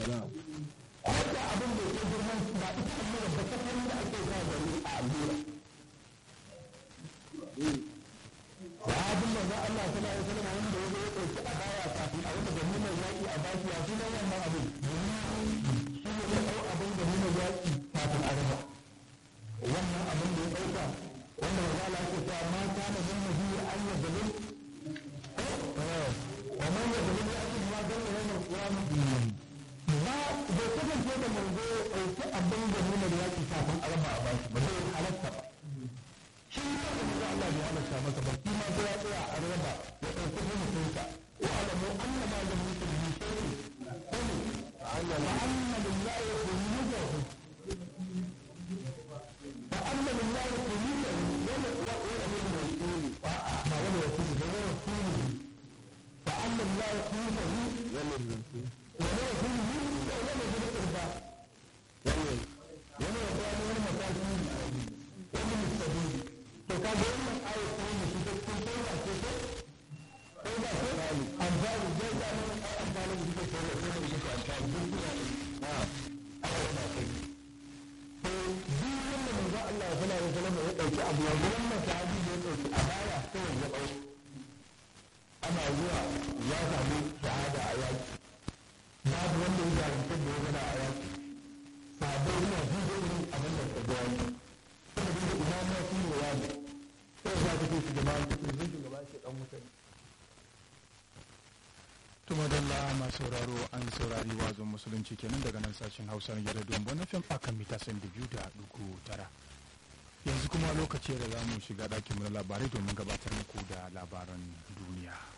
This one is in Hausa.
ko da abin da ke girman ba ita allura ba ta kan da ake sa gari a allura sahabin da Allah sallallahu alaihi wasallam wanda ya zo ya dauki a baya kafin a wanda gani mai yaki a baki ya sunan wannan abin shi ne ya dau abin gani mai yaki kafin a raba wannan abin da ya dauka wanda ya zala ke cewa ma kana min nabi an ya dalil wa man ya dalil ya ce ma dan yana qiyamah ba bai kasance da manzo ya dauki abin gani mai yaki kafin a raba a baki ba zai halatta ba shi ne da manzo Allah ya halatta masa ba shi ma sai ya tsaya a raba ya dauki mutunta wa alamu anna ma lam yusib bi shay'in qul wa anna lillahi khuluquhu wa anna lillahi khuluquhu wala wa wala min rasul wa ma wala rasul wa rasul fa anna lillahi khuluquhu wala rasul wala rasul wala min qurba wala wala wala mataki wani mustabili to ka ga wannan ayat ko ne shi kun sai ba ce ko ko ba ko amfani da da ne amfani da shi ko ko da shi amfani da shi na ayat ba kai to duk wanda manzo Allah sallallahu alaihi wasallam ya dauki abu ya wannan sahabi da ya dauki a baya sai ya dau ana zuwa ya samu shahada a yaki babu wanda ya jarumta da ya gana a yaki sabai yana jin irin abin da ka ga wani kuma da ina ma shi ne wani sai za ka ce shugaba ta ce shugaba ce dan wuta ne tumadalla masu sauraro an saurari wazon musulunci kenan daga nan sashen hausa na gidan don wani fim akan mita san da biyu da dugu tara yanzu kuma lokaci da za mu shiga ɗakin mu na labarai domin gabatar muku da labaran duniya